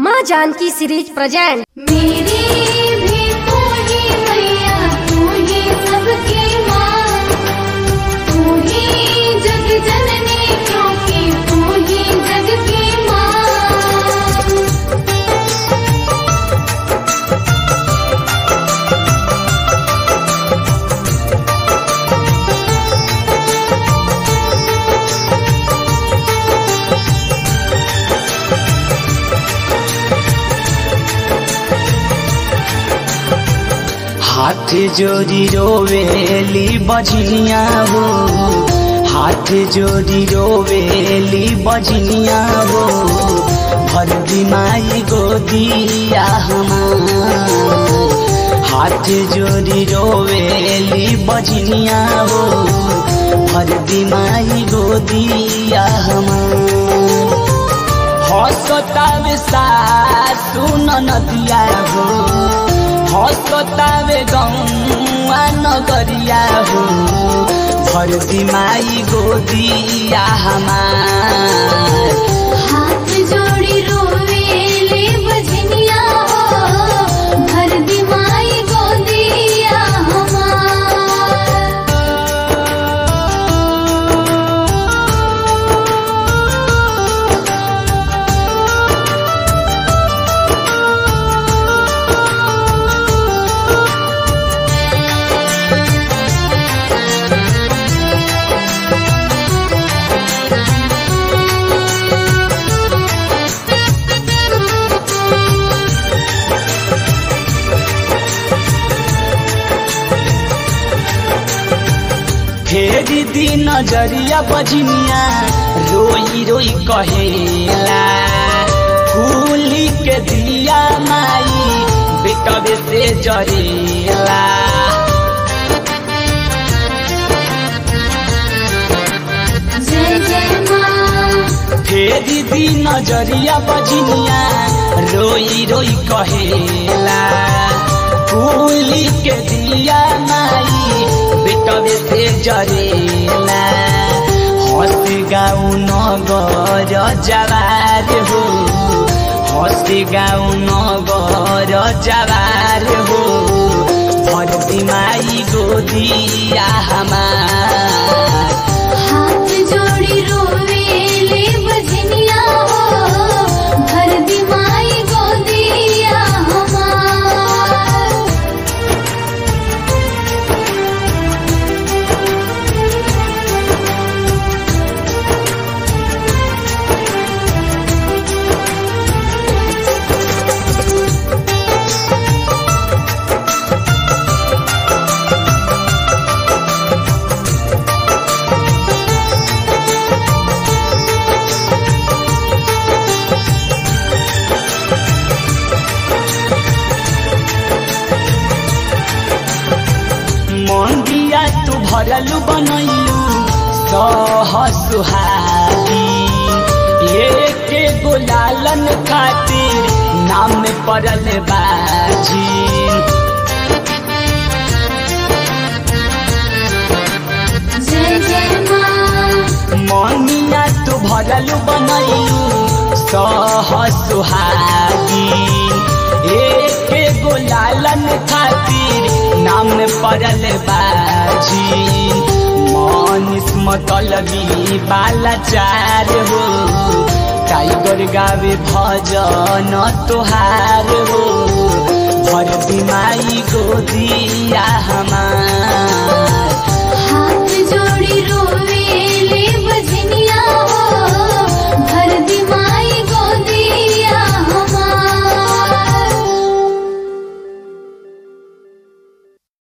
माँ Janaki series present मेरी भी तू ही मैया तू ही सबकी माँ तू ही जग जननी क्योंकि तू ही जग की माँ हाथ जोड़ी रोवेली बजनिया हो हाथ जोड़ी रोवेली बजनिया हो भर दिमाई गोदिया हमार हाथ जोड़ी रोवेली बजनिया हो भर दिमाई गोदिया हमार हसतावे सासु नदिया हो हसतावे गौआ नगरिया हो भर दिमाई गोदिया हमार हाथ जोड़ी रोवेले बजनिया हो भर दिमाई गोदिया हमार फेरी दी नजरिया बजनिया रोई रोई कहेला फूली के दिया माई बेटबे से जरेला जय जय माँ फेरी दी नजरिया बजनिया रोई रोई कहेला फूली के दिया माई बेटबे से जरेला हंस गाऊ नगर जवार हो हंस गाऊ नगर जवार हो भर दिमाई गोदिया हमार हाथ जोड़ी रोवेले बजनिया हो भर दिमाई गोदिया हमार मंदिया तू भरलू बनैलू सह सुहागी एके गोलालन खातिर नाम पड़ल बाजी जय जय माँ मनिया तू भरलू बनैलू सह सुहागी एके गोलालन खातिर नाम पड़ल बाजी मनिस मतलबी बालाचार हो टाइगर गावे भजन तोहार हो भर दिमाई गोदिया